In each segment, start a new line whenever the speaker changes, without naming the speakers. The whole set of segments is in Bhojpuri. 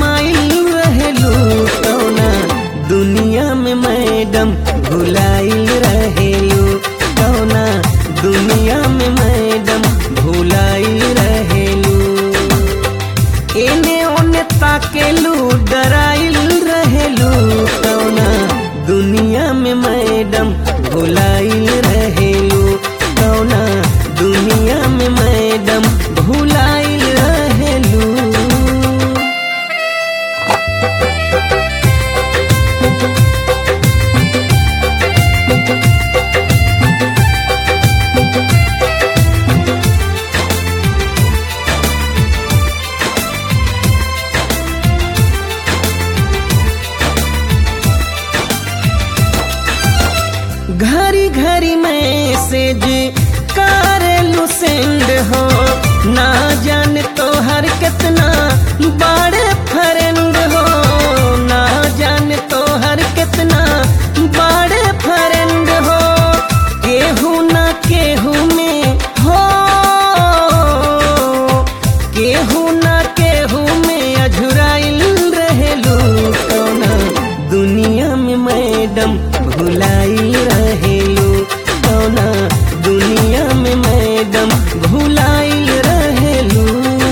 समाइल रहेलू कौना दुनिया में मैडम भुलाइल रहेलू कौना दुनिया में मैडम भुलाइल रहेलू एने ओने ताकेलू डराइल रहेलू कौना दुनिया में मैडम भुलाइल रहेलू कौना दुनिया में मैडम भुलाइल रहेलू घरी घरी मैसेज करेलू सेंड हो ना जान तो हर कितना बड़े फ्रेंड हो ना जान तो हर कितना बड़े फ्रेंड हो केहू ना केहू में हो केहू ना केहू में अझुराइल रहेलू कौना दुनिया में मैडम भुलाइल रहेलू कौना दुनिया में मैडम भुलाइल रहेलू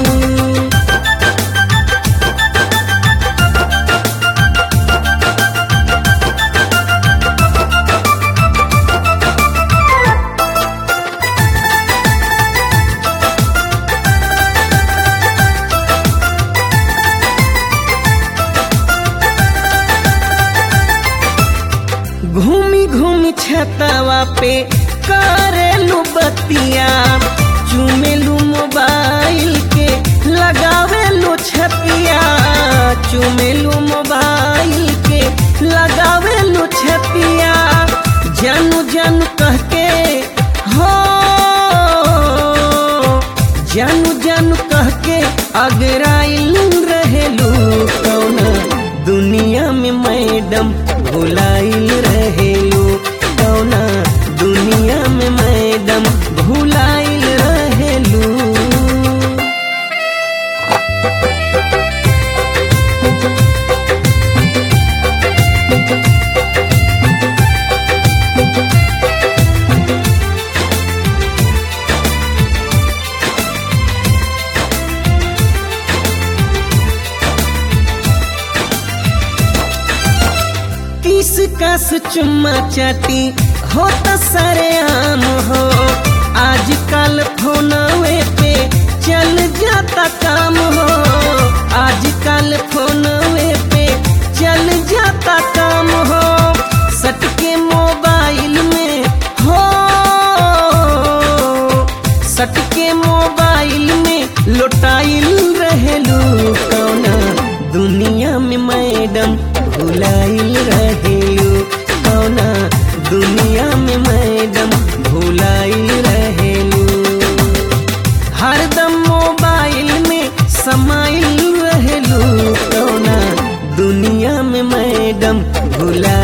घूमी घूमी छतवा पे करेलू बतिया चुमेलू मोबाइल के लगावेलू छतिया चुमेलू मोबाइल के लगावेलू छतिया जानू जानू कह के हो जानू जानू कह के अगराइल रहेलू कौना दुनिया में मैडम भुलाइल रहेलू कौना दुनिया में मैडम भुलाइल रहेलू किस कस चुम्मा चाटी हो तो सरे आम हो आजकल फोनवे पे चल जाता काम हो आजकल फोनवे पे चल जाता काम हो सटके मोबाइल में हो सटके मोबाइल में लोटाइल रहेलू कौना दुनिया में मैडम भुलाइल रहेलू कौना दुनिया में मैडम भुलाइल रहेलू हरदम मोबाइल में समाइल रहेलू कौना दुनिया में मैडम भुला